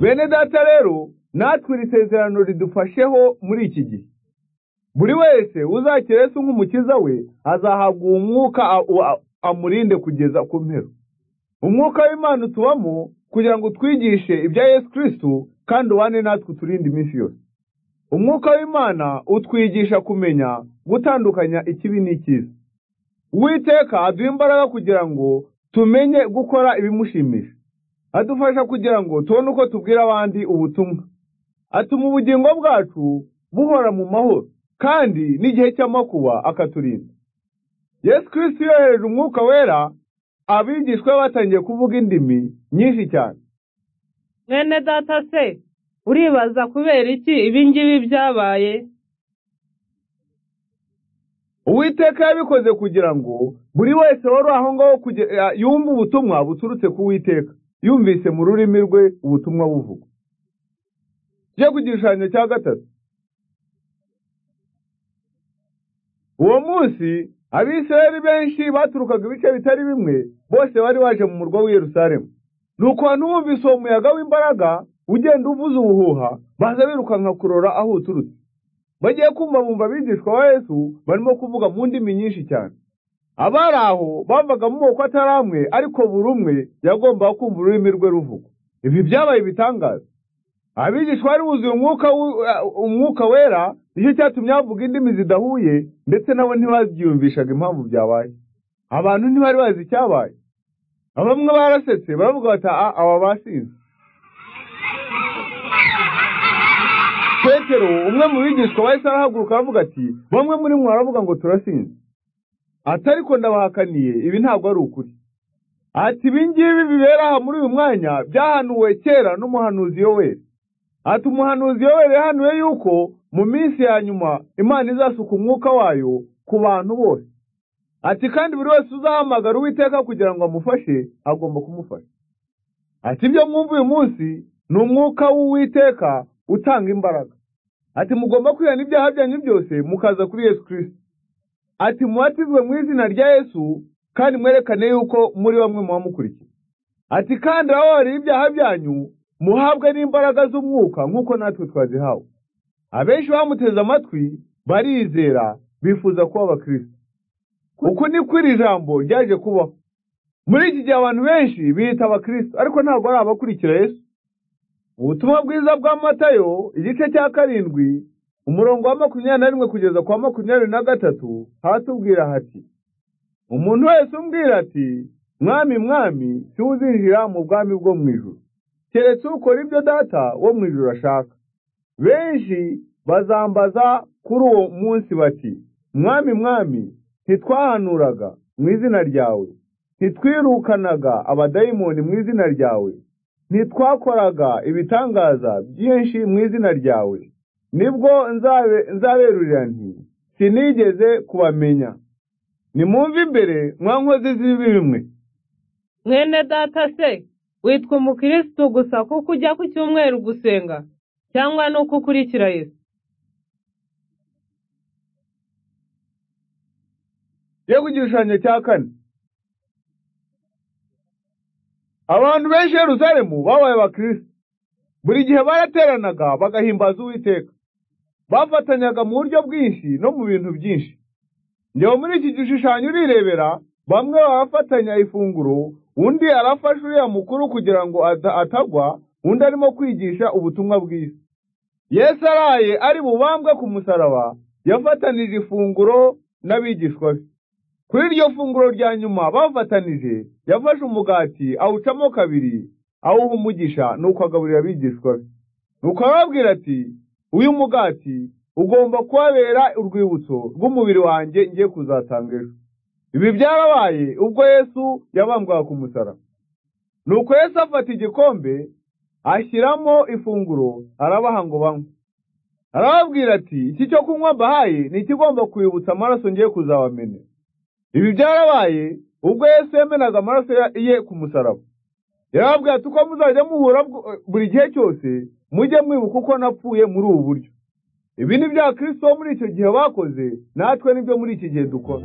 bene data rero natwe iri sezerano ridufasheho muri iki gihe buri wese uzakira Yesu nk'umukiza we azahabwa uwo mwuka amurinde kugeza ku mpera umwuka w'imana utubamo kugira ngo utwigishe ibya Yesu kirisitu kandi ubane natwe uturinde iminsi yose umwuka w'imana utwigisha kumenya gutandukanya ikibi n'ikiza uwiteka aduha imbaraga kugira ngo tumenye gukora ibimushimisha adufasha kugira ngo tubone uko tubwira abandi ubutumwa atuma ubugingo bwacu buhora mu mahoro kandi n'igihe cy'amakuba akaturinda yesu kirisiti yohereje umwuka wera abigishwa batangiye kuvuga indimi nyinshi cyane mwene data se uribaza kubera iki ibingibi byabaye uwiteka yabikoze kugira ngo buri wese wari aho ngaho yumve ubutumwa buturutse ku witeka yumvise mu rurimi rwe ubutumwa buvugwa tujye ku gishushanyo cya gatatu uwo munsi abisirayeli benshi baturukaga ibice bitari bimwe bose bari baje mu murwa w'i Yerusalemu ni ukuntu wumvise uwo muyaga w'imbaraga ugenda uvuza ubuhuha baza birukanka kurora aho uturutse bagiye kumva bumva abigishwa ba Yesu barimo kuvuga mu ndimi nyinshi cyane abari aho bavaga mu moko atari amwe ariko buri umwe yagombaga kumva ururimi rwe ruvugwa ibi byabaye ibitangaza abigishwa bari buzuye umwuka wera nicyo cyatumye bavuga indimi zidahuye ndetse nabo ntibaziyumvishaga impamvu byabaye abantu ntibari bazi icyabaye bamwe barasetse baravuga bati aba basinze petero umwe mu bigishwa bahise arahaguruka aravuga ati bamwe muri mwe baravuga ngo turasinze atari ko ndabahakaniye ibi ntabwo ari ukuri ati ibingibi bibera aha muri uyu mwanya byahanuwe kera n'umuhanuzi yo wera ati umuhanuzi yo wera yahanuwe yuko mu minsi ya nyuma imana izasuka umwuka wayo ku bantu bose ati kandi buri wese uzahamagara uwiteka kugira ngo amufashe agomba kumufasha ati ibyo mwumva uyu munsi ni umwuka w'uwiteka utanga imbaraga ati mugomba kwihana ibyaha byanyu byose mukaza kuri yesu kirisiti ati mubatizwe mu izina rya yesu kandi mwerekane yuko muri bamwe muba mukurikiye ati kandi ababarira ibyaha byanyu muhabwe n'imbaraga z'umwuka nk'uko natwe twazihawe abenshi bamuteze amatwi barizera bifuza kuba abakirisitu uku ni ko iri jambo ryaje kubaho muri iki gihe abantu benshi biyita abakirisitu ariko ntabwo ari abakurikira yesu ubutumwa bwiza bwa matayo igice cya karindwi umurongo wa makumyabiri na rimwe kugeza kwa makumyabiri na gatatu haratubwira hati umuntu wese umbwira ati mwami mwami siwuzinjira mu bwami bwo mu ijoro keretse ukora ibyo data wo mu ijoro ashaka benshi bazambaza kuri uwo munsi bati mwami mwami ntitwahanuraga mu izina ryawe ntitwirukanaga abadayimoni mu izina ryawe ntitwakoraga ibitangaza byinshi mu izina ryawe nibwo nzaberurira nti sinigeze kubamenya nimumve imbere mwankozi z'ibibi bimwe mwene data se witwa umukirisitu gusa kuko ujya ku cyumweru gusenga cyangwa ni uko ukurikira yesu yo ku gishushanyo cya kane abantu benshi Yerusalemu babaye abakirisitu buri gihe barateranaga bagahimbaza uwiteka bafatanyaga mu buryo bwinshi no mu bintu byinshi njyewe muri iki gishushanyo urirebera bamwe barafatanya ifunguro undi arafasha uriya mukuru kugira ngo atagwa undi arimo kwigisha ubutumwa bwiza yesu araye ari bubambwe ku musaraba yafatanije ifunguro n'abigishwa be kuri iryo funguro rya nyuma bafatanije yafashe umugati awucamo kabiri awuha umugisha nuko agaburira abigishwa be nuko arababwira ati uyu mugati ugomba kubabera urwibutso rw'umubiri wanjye ngiye kuzatanga ejo ibi byarabaye ubwo yesu yabambwaga ku musaraba nuko yesu afata igikombe ashyiramo ifunguro arabaha ngo banywe arababwira ati iki cyo kunywa mbahaye ni ikigomba kwibutsa amaraso ngiye kuzabamenera ibi byarabaye ubwo yesu yemenaga amaraso ye ku musaraba yarababwira ati uko muzajya muhura buri gihe cyose mujye mwibuka uko napfuye muri ubu buryo ibi ni bya kirisito muri icyo gihe bakoze natwe nibyo muri iki gihe dukora